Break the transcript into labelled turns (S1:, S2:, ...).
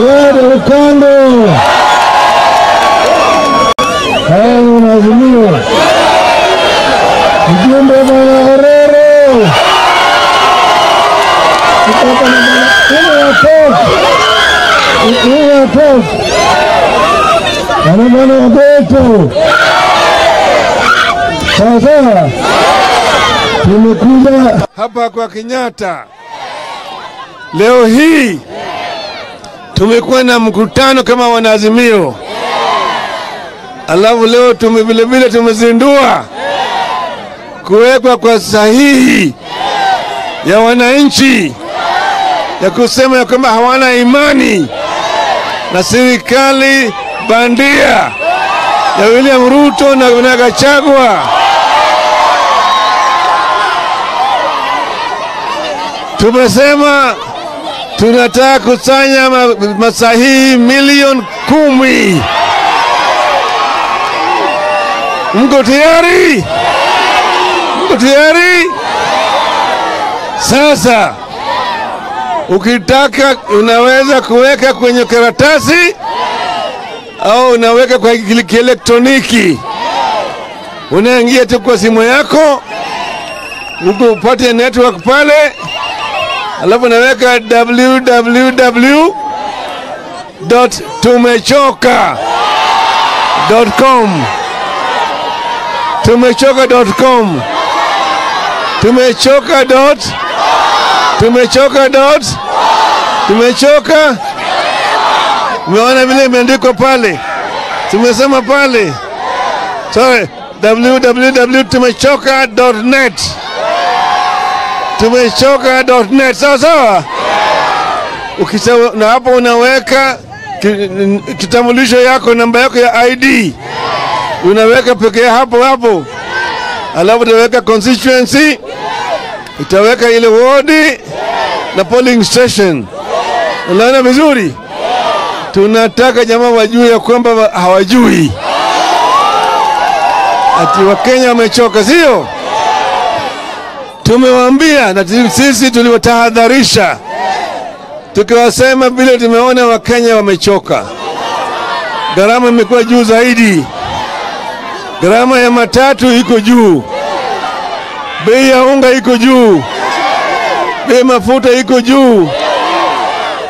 S1: Wede Ukando, haya unaazimio mjumbe bwana Orero kutoka na bwana ile ya TOF ile ya TOF bwana bwana Obeto. Sasa tumekuja
S2: hapa kwa Kenyatta leo hii tumekuwa na mkutano kama wanaazimio, alafu leo tume vilevile tumezindua kuwekwa kwa sahihi ya wananchi ya kusema ya kwamba hawana imani na serikali bandia ya William Ruto na na Gachagua. Tumesema tunataka kusanya ma- masahihi milioni kumi. Mko tayari? Mko tayari? Sasa ukitaka unaweza kuweka kwenye karatasi au unaweka kwa kile- kielektroniki. Unaingia tu kwa simu yako, huko upate network pale, alafu unaweka www.tumechoka.com tumechoka.com tumechoka dot tumechoka dot tumechoka umeona vile imeandikwa pale tumesema pale sorry www.tumechoka.net tumechoka.net sawa sawa Ukisa- na hapo unaweka ki- kitambulisho yako namba yako ya ID unaweka pekee hapo hapo, alafu utaweka constituency, utaweka ile wodi na polling station. Unaona vizuri? Tunataka jamaa wajue ya kwamba wa- hawajui ati Wakenya wamechoka, sio? Tumewaambia na tu- sisi tuliwatahadharisha tukiwasema vile tumeona Wakenya wamechoka, gharama imekuwa juu zaidi, gharama ya matatu iko juu, bei ya unga iko juu, bei ya mafuta iko juu,